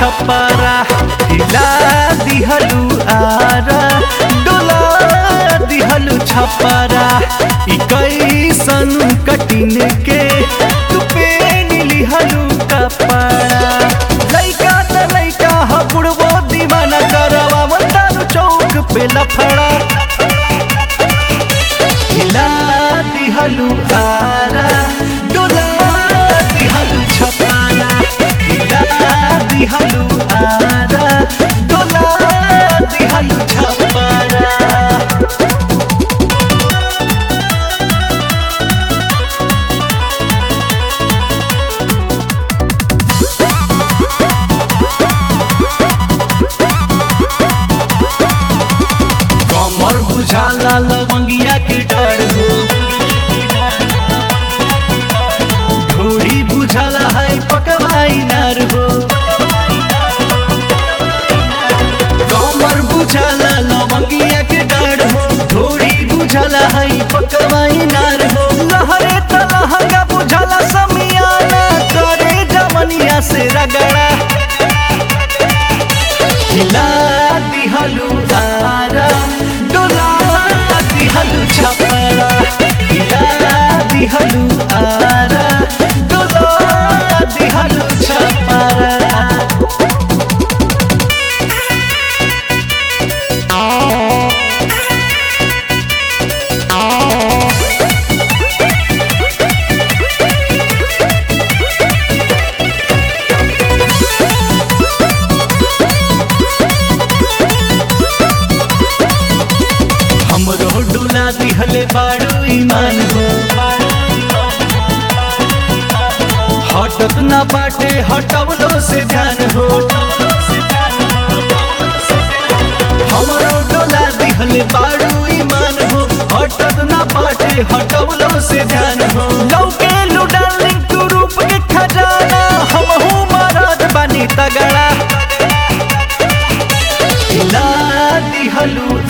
छपरा हिला दिहलू आरा डोला दिहलू छपरा ई कैसन कटिन के तू पेन लिहलू कपड़ा लइका त लइका ह बुढ़बो दीवाना करवा मंदानु चौक पे लफड़ा हिला दिहलू आरा डोला दिहलू छपारा हिला दिहलू आरा डोला दिहलू छपारा कमर बुझाला लवंगिया के डर हो ढोड़ी बुझाला है पकवाई नार हो कमर बुझाला लवंगिया के डर हो ढोड़ी बुझाला है पकवाई नार हो लहरे तलहंगा बुझाला समियाना करे जमनिया से रगड़ा हिला दिहलू आरा डोला दिहलू छपरा हिला दिहलू आरा डोला दिहलू छपरा हमरो डोला दिहले बाड़ू ईमान हो हटत ना बाटे हटवलो से ध्यान हो हमरो डोला दिहले बाड़ू ईमान हो हटत ना बाटे हटवलो से ध्यान हो लौके लुडालिंग तू रूप के खजाना हमहू मरद बनी तगड़ा हिला दिहलू